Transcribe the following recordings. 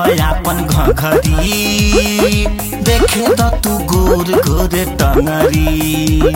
अपन घघरी देखे द तू गोर गोर टंगरी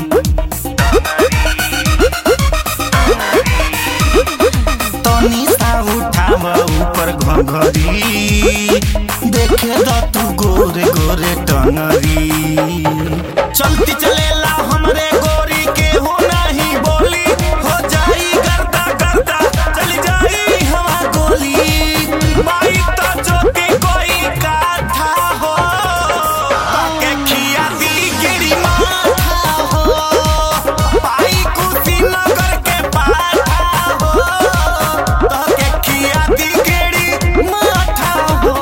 तनी सा उठाव ऊपर घघरी देखे द तू गोर गोर टंगरी चलती चलेला हमरे गोरी के हो नहीं बोली हो जाई गर्दा गर्दा चली जाई हवा गोली माई तो चोटी कोई काथा हो ताके खिया दी गिरी माथा हो पाई कुशीनगर के पाठा हो ताके खिया दी गिरी माथा हो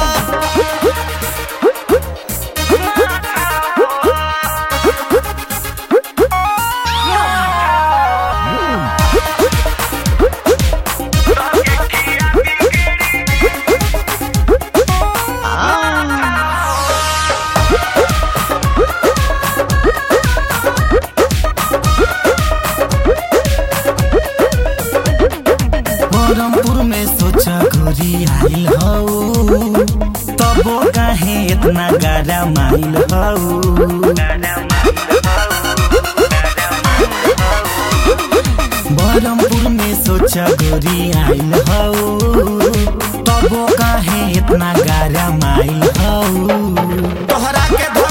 बरमपुर में सोचा गोरी आइल हौ तबो काहे इतना गारा माइल हौ बरमपुर में सोचा गोरी आइल हौ तबो काहे इतना गारा माइल हौ तोहरा के